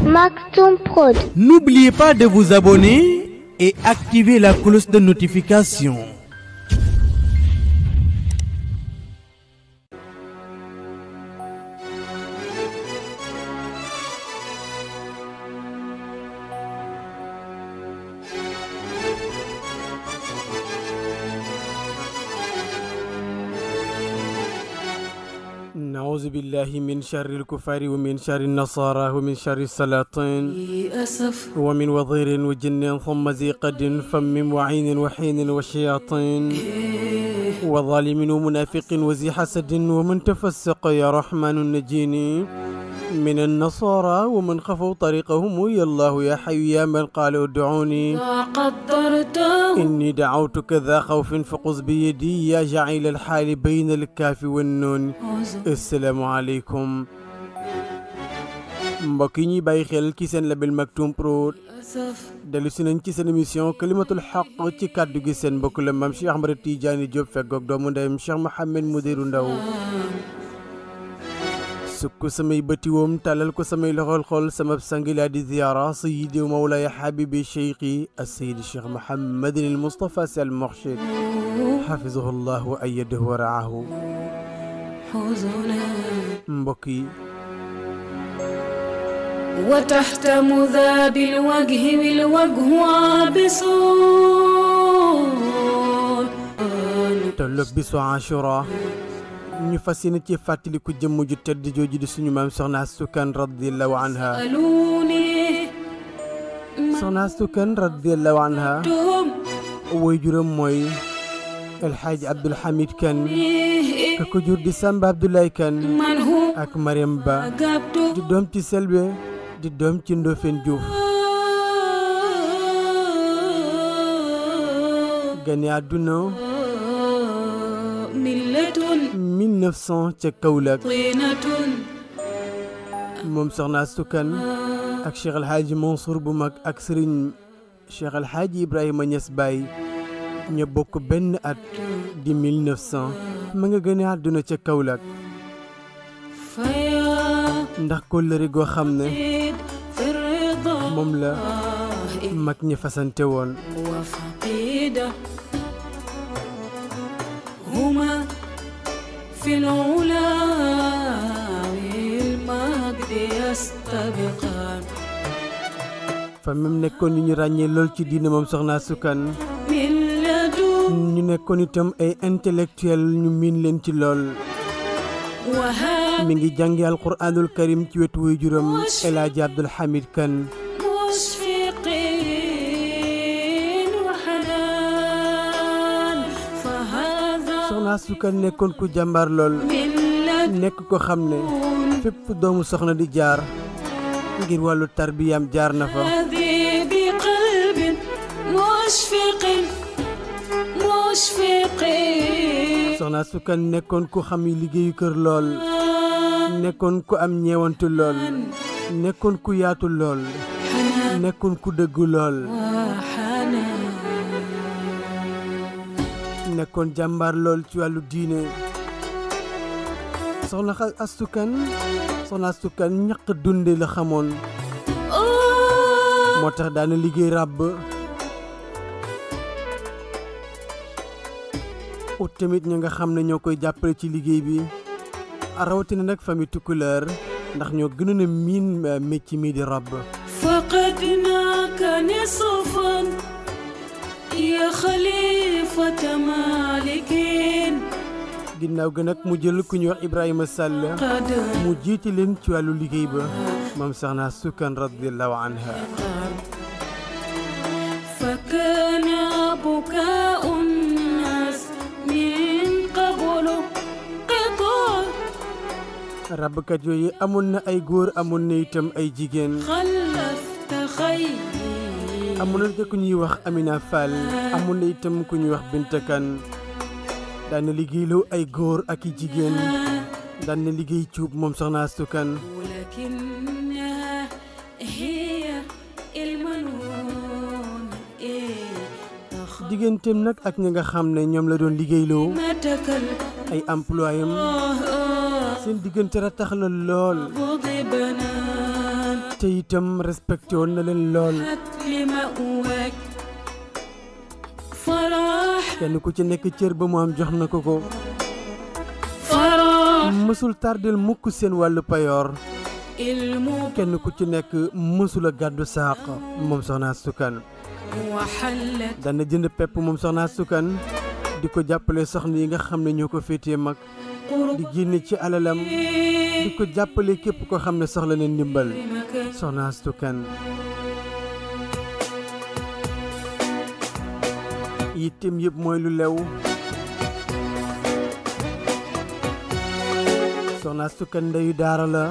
Maktoum Prod. N'oubliez pas de vous abonner et activer la cloche de notification. نعوذ بالله من شر الكفار ومن شر النصارى ومن شر السلاطين أسف ومن وضير وجن ثم ذي قد فم وعين وحين وشياطين وظالم ومنافق وذي حسد ومن تفسق يا رحمن نجيني من النصارى ومن خفوا طريقهم يا الله يا حي يا من قال ادعوني قدرته إني دعوتك ذا خوف فقص بيدي يا جعيل الحال بين الكاف والنون asalaamaaleykum mbokk yi ñuy bàyyi xel ci seen label Maktoum Prod أسف dellu si nañ ci seen émission kalimatul xaq ci kàddu gi seen mbokk la maam Cheikh Ahmada Tidiane Diop feggoog doomu ndeyam Cheikh Mouhamed Mudiru Ndaw sukk samay bëti woom tàllal ko samay loxol xol sama sangilaa di ziyaara sayidi mawlaaya xabibi cheikhi assayidi Cheikh Mouhamadin il Moustapha Sy al Mourchid xafizahu llah wa ayadahu wa raahu حزنا mbokk yi وتحت مذاب الوجه بالوجه عابسون tolloog bisu Ashura ñu fas yéene ci fàttaliku jëmm ju tedd jooju di suñu maam soxna Astu Kan radiyallahu anha ألوني soxna Astu Kan radiyallahu anha تم woy juróom mooy El Hadj Abdul Hamid Kan ka ko jur di Samba Abdoulaye Kan من هو ak Mariam Ba أجبته di doom ci Selbe di doom ci Ndofeen Diouf gane àdduna ملة 1900 ca Kaolack طينة moom soxna Astu Kan ak Cheikh El Hadj Mansour bu mag ak Serigne Cheikh El Hadj Ibrahima Niass Baye ña bokk benn at di 1900 ma nga gëne àdduna ca Kaolack فيا ndax kóllëre goo xam ne زيد في الرضا moom la mag ñi fasante woon وفقيدة هما في العلا والمجد يستبقان fa même nekkoon ñu ñu ràññee lool ci diine moom soxna Astu Kan من لدن ñu nekkoon itam ay intellectuel ñu miin leen ci lool وهاب mi ngi jàngi alquranul karim ci wetu wuy juróom El Hadj Abdul Hamid Kan مشفقين وحنان فهذا soxna Astu Kan nekkoon ku jàmbaar lool من لدن nekk ko xam ne fépp doomu soxna di jaar ngir wàllu tarbiyam jaar na fa هذه بقلب مشفق مشفق soxna Astu Kan nekkoon ku xam yi liggéeyu kër lool nekkoon ku am ñeewantu lool nekkoon ku yaatu lool حنان nekkoon ku dëggu lool وحنان nekkoon jàmbaar lool ci wàllu diine soxna xa- Astu Kan soxna Astu Kan ñaq dunde la xamoon آه moo tax daana liggéey ràbb ut tamit ñi nga xam ne ñoo koy jàppale ci liggéey bi rawatina nag famille tukkuleer ndax ñoo gënoon a miin euh, métier mi di ràbb فقدناك نصفا يا خليفة مالكين ginnaaw ga nag mu jël ku ñuy wax Ibrahima Sall قد mu jiite leen ci wàllu liggéey ba moom soxna Astu Kan radiyallahu anha فكان بكاء الناس من قبل قطار ràbbkat yooyu amoon na ay góor amoon na itam ay jigéen خلفت خيري amoon na ku ñuy wax Amina Fall amoon na itam ku ñuy wax Binta Kan daan na liggéeyloo ay góor ak i jigéen daan na liggéey cuub moom soxna Astu Kan ولكنها هي المنون إيه تخ- digganteem nag ak ñi nga xam ne ñoom la doon liggéeyloo متك ay employé am الله seen diggante ratax la lool غضبنا te itam respecté woon na leen lool لمأواك فرح kenn ku ci nekk cër ba mu am jox na ko ko فرح mësul tardel mukk seen wàllu payoor المبارك kenn ku ci nekk mësul a gàddu saaq moom soxna Astou Kane وحلت dana jënd pepp moom soxna Astou Kane di ko jàppale soxna yi nga xam ne ñoo ko féetee mag di génne ci alalam di ko jàppale képp ko xam ne soxla na ndimbal قربك soxna Astou Kane yittem yëpp mooy lu lew soxna Astou Kane ndeyu daara la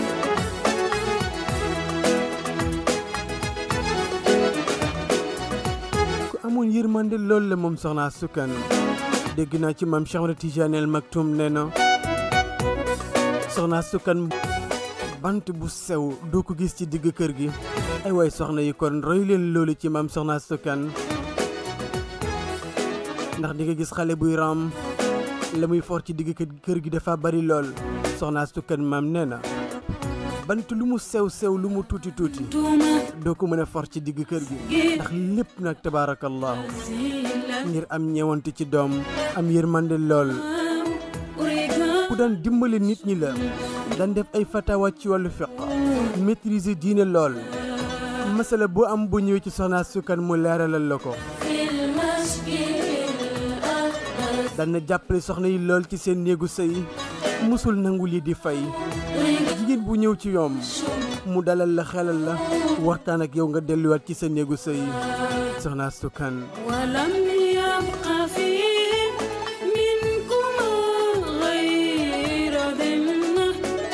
ku amoon yërmande loolu la moom soxna Astou Kane dégg naa ci maam Cheikh Ahmed Tidiane El Maktoum nee na soxna Astou Kane bant bu sew doo ko gis ci digg kër gi ay waay soxna yi kon roy leen loolu ci maam soxna Astou Kane ndax di nga gis xale buy raam la muy for ci digg kër- kër gi dafa bari lool soxna Astou Kane maam nee na bant lu mu sew sew lu mu tuuti tuuti توما doo ko mën a for ci digg kër gi ndax lépp nag tabaarakallahu زيلا ngir am ñewante ci doom am yërmande lool أريد ku daan dimbali nit ñi la daan def ay fatawa ci wàllu fiq maîtriser diine lool masala boo am bu ñëwee ci soxna Astou Kane mu leeralal la ko في المسجد الأقدس daan na jàppale soxna yi lool ci seen néegu sëy musul nangu lii di fay jigéen bu ñëw ci yoom mu dalal la xelal la waxtaan ak yow nga delluwaat ci sa néegu sëy soxna Astou Kane ولم يبق فيهم منكما غير ذمة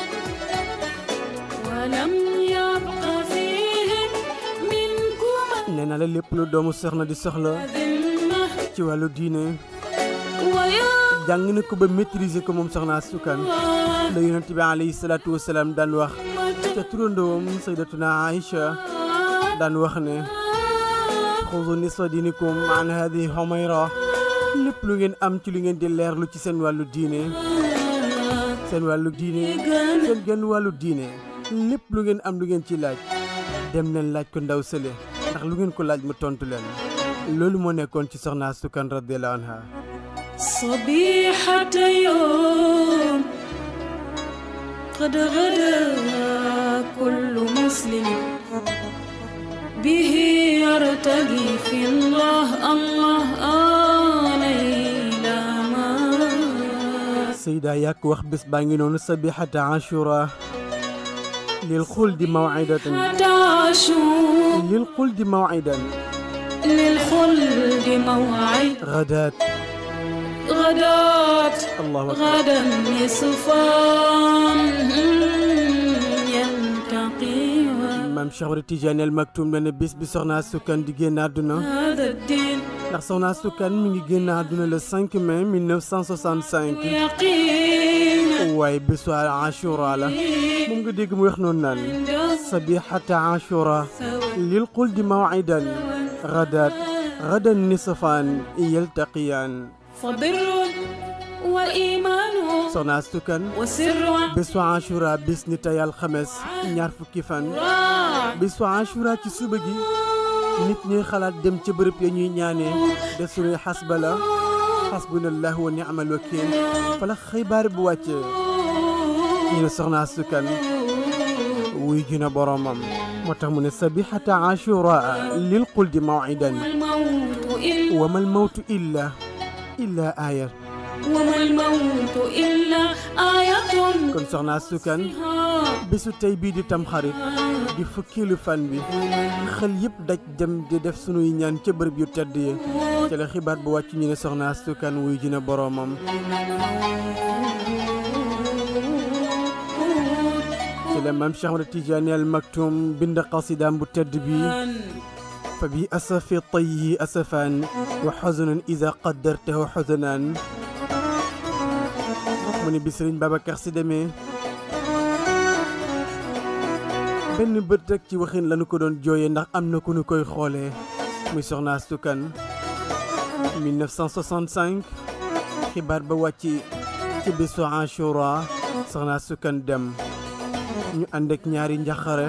ولم يبق فيهم منكما nee na la lépp lu doomu soxna di soxla ذمة ci wàllu diine ويا jàng na ko ba maîtriser ko moom soxna Astou Kane la yonent bi alayhi salaatu wasalaam daan wax ca turandoom saydatuna Aïcha daan wax ne xudu nisfa dinikum an hadihi Humayra lépp lu ngeen am ci lu ngeen di leerlu ci seen wàllu diine seen wàllu diine seen genn wàllu diine lépp lu ngeen am lu ngeen ci laaj dem leen laaj ko ndaw sële ndax lu ngeen ko laaj mu tontu leen loolu moo nekkoon ci soxna Astou Kane radiyallahu anha صبيحة يوم قد غدا كل مسلم به يرتقي في الله الله آه ليلى ما Seyda yàq wax bés baa ngi noonu sabihata ashura lil xuldi mawidatan تعشوا lil xuldi mawidan للخلد موعد غدات غدات allahu akbar غدا يصفان يلتقي maam Cheikh Ahmed Tidiane El Maktoum ne ne bés bi soxna Astou Kane di génn àdduna هذا الدين ndax soxna Astou Kane mi ngi génn àdduna le 5 mai 1965 يقين waaye bésu ashura la moom nga dégg mu wax noonu naan sabihata ashura lil xuldi mawidan غدات غدا النصفان يلتقيان فبر وإيمان soxna Astou Kane وسر bésu ashura bis ni tey alxames ñaar fukki fan راع bésu ashura ci suba gi nit ñuy xalaat dem ca bërëb ya ñuy ñaanee def suñuy xasba la xasbunallah wa ni'mal wakil fa la xibaar bu wàccee ñu ne soxna Astou Kane wuy ji na boromam moo tax mu ne sabihata ashura lil quldi mawidan الموت إلا wa mal mawtu illa illa aaya وما الموت إلا آية kon soxna Astou Kane فيها bésu tey bii di tamxarit di fukkeelu fan bi xel yëpp daj dem di def sunuy ñaan ca bërëb yu tedd yi ca la xibaar bu wàcc ñu ne soxna Astou Kane wuy ji na boroomam ci la maam Cheikh Ahmed Tidiane Al Maktoum bind qasidaam bu tedd bi fa bi asafi tayyi asafaan wa xazanan ida qaddartahu xasanaan mu ne bi Sëriñ Babacar Si demee benn bët rek ci waxin lañu ko doon jooyee ndax am na ku ñu koy xoolee muy soxna Astou Kane 1965 xibaar ba wàcc ci bésu Ashura soxna Astou Kane dem ñu ànd ak ñaari njaxare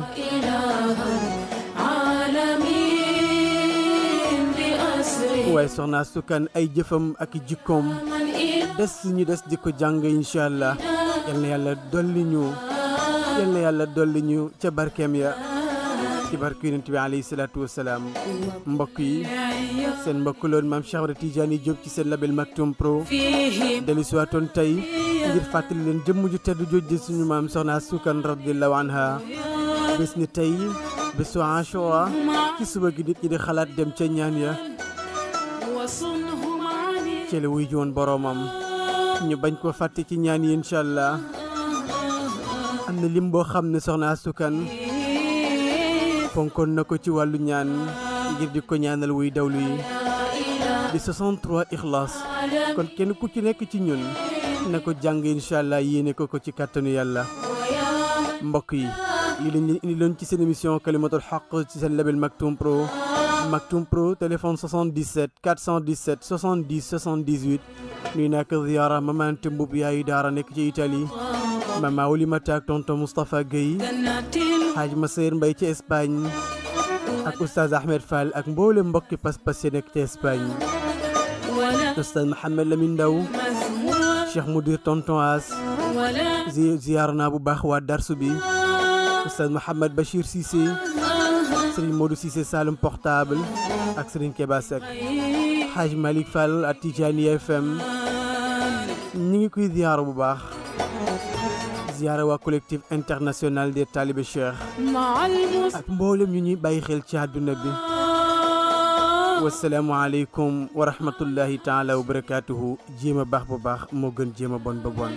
عالمين بأسره waaye soxna sukan ay jëfam ak jikkoom من إله des ñu des di ko jàng incha allah yal na yàlla dolli ñu yal na yàlla dolli ñu ca barkeem ya ci barke yonent bi alayhi salaatu wasalaam mbokk yi seen mbokk loon maam Cheikh Ahmed Tidiane Diop ci seen label Maktoum Pro فيه dellu si waatoon tey ngir fàttali leen jëmm ju tedd jooj di suñu maam soxna sukan radiyallahu anha bés ni tey bésu Ashura ci suba gi nit ñi di xalaat dem ca ñaan ya وصنهم عليه ci la wuy ji woon boroomam ñu bañ ko fàtte ci ñaan yi incha allah am na lim boo xam ne soxna asukan fonkoon na ko ci wàllu ñaan ngir di ko ñaanal wuy dawlu yi di 63 ixlaas kon kenn ku ci nekk ci ñun na ko jàng incha allah yéene ko ko ci kàttanu yàlla mbokk yi lii lañ leen indi loon ci seen émission kalimatul xaq ci seen label Maktoum Pro Maktoum Pro téléphone 77 417 70 78 nuy nak ziyaara mamante mbub yaayu daara nekk ci Italie mama Oulimata ak tonton Moustapha Guèye جنات Haaj Maseer Mbay ci Espagne ak oustaz Ahmed Fall ak mboole mbokki pas-pas yi nekk ci Espagne ولا oustaz Mohamed Lamine Ndaw مذموم Cheikh Moudir tonton As ولا zi ziyaar naa bu baax waa darsu bi oustaz Mohamed Bachir Cissé Serigne Modou Cissé Saloum portable ak Serigne Keba Seck Haaj Malick Fall ak Tijani FM ñi ngi koy ziyaara bu baax ziyaara waa collectif international des talibé Cheikh مع المسلمين ak mboolem ñu ñuy bàyyi xel ci àdduna bi wasalaamu aleykum wa rahmatullahi taala wa barakaatuhu jéem a baax bu baax moo gën jéem a bon ba bon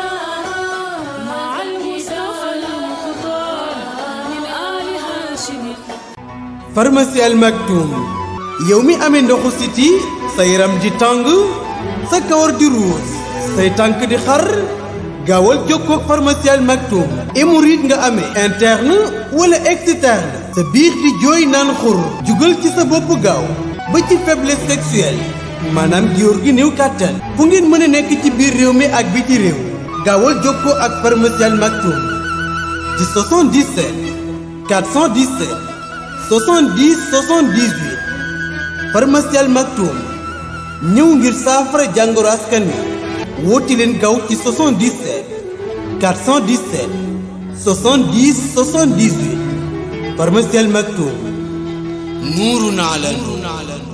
مع المصطفى المختار من آل هاشم pharmacie Al Maktoum yow mi amee ndoxu siti sa yaram di tàng sa kawar di ruus say tànk di xar gaawal jokkoo ak pharmacie Al Maktoum hémorroïde nga amee interne wala externe sa biir di jooy naan xur jugal ci sa bopp gaaw ba ci faiblesse sexuelle maanaam góor gi néew kàttan fu ngeen mën a nekk ci biir réew mi ak biti réew gaawal jokkoo ak pharmacie Al Maktoum ci 77 417 70 78 pharmacie Al Maktoum ñëw ngir saafara jàngoro askan wi woote leen gaaw ci 77 417 70 78 pharmacie Al Maktoum nuurun ala nuur